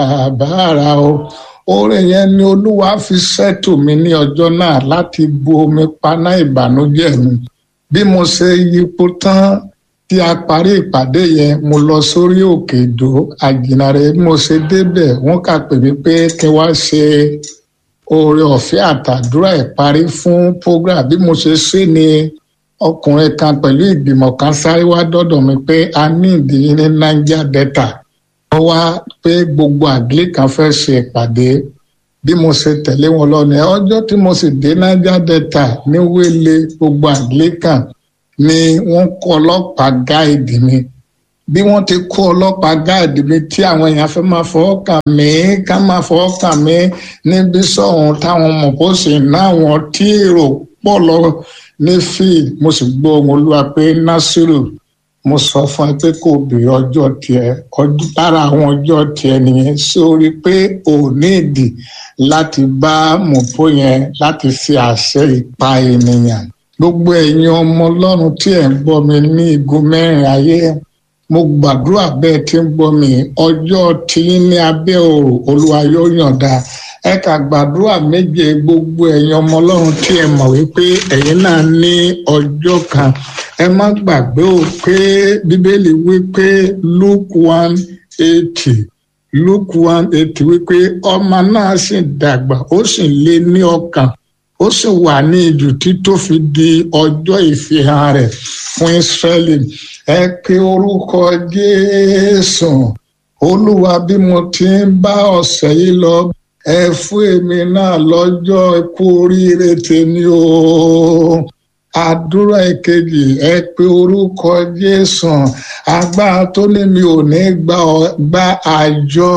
àbára o orin yẹn ni olúwa fi ṣètò mi ní ọjọ́ náà láti bu omi paná ìbànújẹ́ mi bí mo ṣe yípo tán tí a parí ìpàdé yẹn mo lọ sórí òkè ìdó àjìnàrè bí mo ṣe débẹ̀ wọ́n kà pè mí pé kí wá ṣe oore ọ̀fẹ́ àtàdúrà ìparí fún program bí mo ṣe ṣe ni ọkùnrin kan pẹ̀lú ìgbìmọ̀ kan sáré wá dọ́dọ̀ mi pé a ní ìdíyìn ní niger delta wọ́n wá pé gbogbo àgbélé kan fẹ́ ṣe ìpàdé bí mo ṣe tẹ̀lé wọn lọ ní ọjọ́ tí mo sì dé niger delta ní wẹ́lẹ̀ gbogbo àgbélé kan ni wọ́n kó ọlọ́pàá gáìdì mi bí wọ́n ti kó ọlọ́pàá gáàdì mi tí àwọn èèyàn fẹ́ máa fọwọ́ kàn mí ká máa fọwọ́ kàn mí níbi sọ̀hún táwọn mọ̀ kó sì ná àwọn tí èrò pọ̀ lọ ní field mo sì gbọ́ ohun olúwa pé nasiru mo sọ fún ẹ pé kò bèrè ọjọ́ tiẹ̀ lára àwọn ọjọ́ tiẹ̀ nìyẹn sórí pé ò ní ìdí láti bá mọ̀pó yẹn láti fi àṣẹ ìpa ènìyàn gbogbo ẹ̀yin ọmọ ọlọ́run tí ẹ̀ ń gbọ́ mi ní igun mẹ́rin ayé mo gbàdúrà bẹ́ẹ̀ tí ń gbọ́ mi ọjọ́ tí ní abẹ́ òrò olúwa yóò yọ̀ǹda ẹ kà gbàdúrà méje gbogbo ẹ̀yin ọmọ ọlọ́run tí ẹ mọ̀ wípé ẹ̀yin náà ní ọjọ́ kan ẹ má gbàgbé o pé bíbélì wípé luke one eighty luke one eighty wípé ọmọ náà sì dàgbà ó sì lé ní ọkàn ó sì wà ní ìdùtí tó fi di ọjọ́ ìfihàn rẹ̀ fún Ísírẹ́lì ẹ pe orúkọ Jésù Olúwa bí mo ti ń bá ọ̀sẹ̀ yìí lọ ẹ fún èmi náà lọ́jọ́ ikú oríire tèmi o àdúrà ìkejì ẹ pe orúkọ Jésù agbára tó ní mi ò ní gba àjọ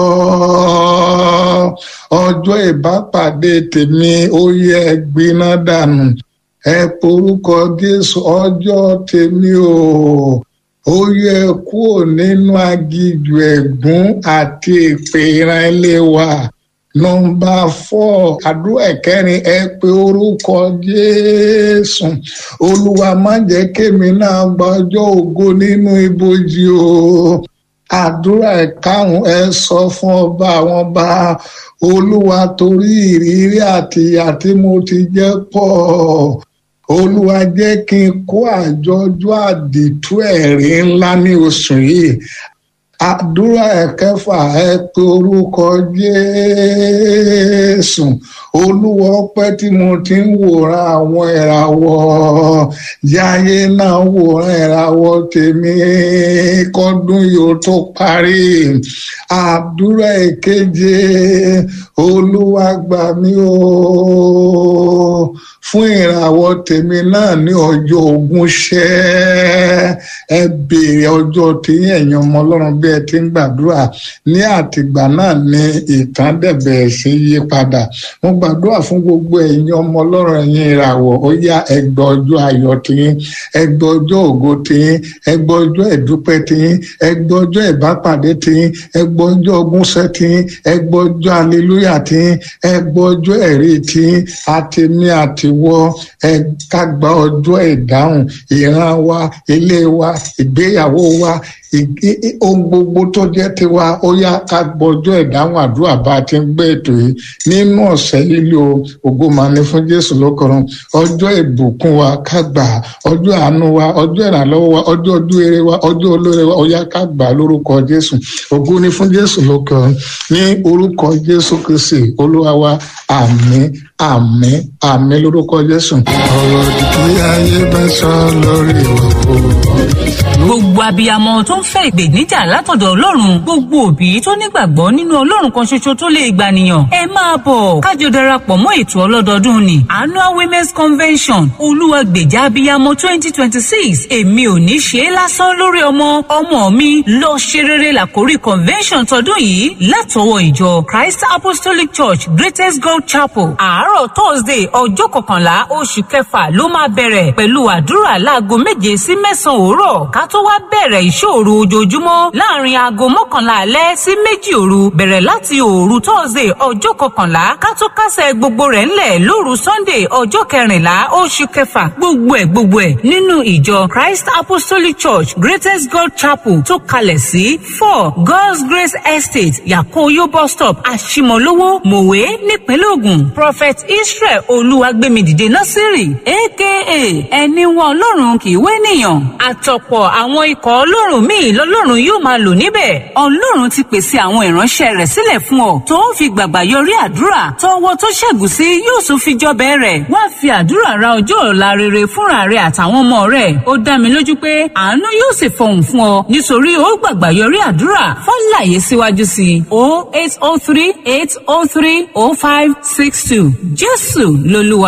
ọjọ́ ìbápàdé tèmi ó yẹ gbiná dànù ẹ pe orúkọ Jésù ọjọ́ tèmi o ó yẹ kúrò nínú agijù ẹ̀gún àti èpè ìran ilé wa nọmba fọ àdúrà ìkẹrin ẹ pé orúkọ jésù olúwa má jẹ́ kémi náà gba ọjọ́ ògo nínú ibojì o àdúrà ìkarùn ẹ sọ fún ọba àwọn ọba olúwa torí ìrírí àti ìyà tí mo ti jẹ pọ̀ olúwa jẹ́ kí n kó àjọjọ́ àdìtú ẹ̀rí ńlá ní oṣù yìí àdúrà ẹ̀kẹfà ẹ pé orúkọ jésù olúwa ọpẹ́ tí mo ti ń wòran àwọn ìràwọ̀ yáyé náà wòran ìràwọ̀ tèmi kọ́dún yóò tó parí àdúrà ìkeje olúwa gbà mí o fún ìràwọ̀ tèmi náà ní ọjọ́ ogún ṣẹ́ ẹ béèrè ọjọ́ tí ẹ̀yin ọmọ ọlọ́run bí ẹ ti ń gbàdúrà ní àtìgbà náà ní ìtàn dẹ̀bẹ̀ sí yí padà mo gbàdúrà fún gbogbo ẹ̀yin ọmọ ọlọ́run ẹ̀yin ìràwọ̀ ó yá ẹgbẹ́ ọjọ́ ayọ̀ tiyín ẹgbẹ́ ọjọ́ ògo tiyín ẹgbẹ́ ọjọ́ ìdúpẹ́ tiyín ẹgbẹ́ ọjọ́ ìbápàdé tiyín ẹgbẹ́ ọjọ́ ogúnṣẹ́ tiyín ẹgbẹ́ ọjọ́ aleluya tiyín ẹgbẹ́ ọjọ́ ẹ̀rí tiyín àtẹ̀mí àtiwọ́ ẹ ká gba ọjọ́ ìdáhùn ìran wa ilé wa ìgbéyàwó wa ohun gbogbo tó jẹ́ tiwa ó yá ká gbọ́jọ́ ìdáhùn àdúrà bá a ti ń gbé ètò yìí nínú ọ̀sẹ̀ lílo ògo máa ní fún Jésù lókọrun ọjọ́ ìbùkún wa ká gbà ọjọ́ àánú wa ọjọ́ ìrànlọ́wọ́ wa ọjọ́ ojú eré wa ọjọ́ olóore wa ó yá ká gbà lórúkọ Jésù ògo ní fún Jésù lókọrun ní orúkọ Jésù Kristi Olúwa wa àmín àmín àmín lórúkọ Jésù. ọ̀rọ̀ ìdí ayé bẹ́ sọ lórí ìwà gbogbo abiyamọ tó ń fẹ́ ìgbèníjà látọ̀dọ̀ ọlọ́run gbogbo òbí tó nígbàgbọ́ nínú ọlọ́run kan ṣoṣo tó lè gbànìyàn ẹ máa bọ̀ kájọ darapọ̀ mọ́ ètò ọlọ́dọọdún ni annual women's convention olúwàgbèjà abiyamọ twenty twenty six èmi ò ní ṣe é lásán lórí ọmọ ọmọ mi lọ ṣe rere làkórí convention tọdún yìí látọwọ́ ìjọ christ apostolic church greatest god chapel àárọ̀ thursday ọjọ́ kọkànlá oṣù kẹfà ló máa bẹ̀rẹ̀ pẹ̀lú àdúrà láago méje sí mẹ́sàn-án òwúrọ̀ ká tó wá bẹ̀rẹ̀ ìṣòro òru ojoojúmọ́ láàrin aago mọ́kànlá alẹ́ sí méjì òru bẹ̀rẹ̀ láti òru thursday ọjọ́ kọkànlá kátó kásẹ̀ gbogbo rẹ̀ ńlẹ̀ lóru sunday ọjọ́ kẹrìnlá oṣù kẹfà gbogbo ẹ̀ gbogbo ẹ̀ nínú ìjọ christ apostolic church greatest god chapel tó kalẹ̀ sí four god's grace estate yakoyo bus stop àṣìmọ̀lówó mòwe nípínlẹ̀ ògùn prophet israel olúwagbèmídìde násírì aka ẹni wọn ọlọ́run kì í wé nìyàn àtọ̀pọ̀ àwọn ikọ̀ ọlọ́run míì lọ́lọ́run yóò máa lò níbẹ̀ ọlọ́run ti pèsè àwọn ìránṣẹ́ rẹ̀ sílẹ̀ fún ọ tó ń fi gbàgbà yọrí àdúrà tọwọ́ tó ṣẹ́gun sí yóò tún fi jọbẹ̀ rẹ̀ wá fi àdúrà ra ọjọ́ ọ̀la rere fúnra rẹ̀ àtàwọn ọmọ rẹ̀ ó dá mi lójú pé àánú yóò sì fọhùn fún ọ nítorí ó gbàgbà yọrí àdúrà fọ́nláyé síwájú sí i o eight o three eight o three o five six two jésù lolúwa.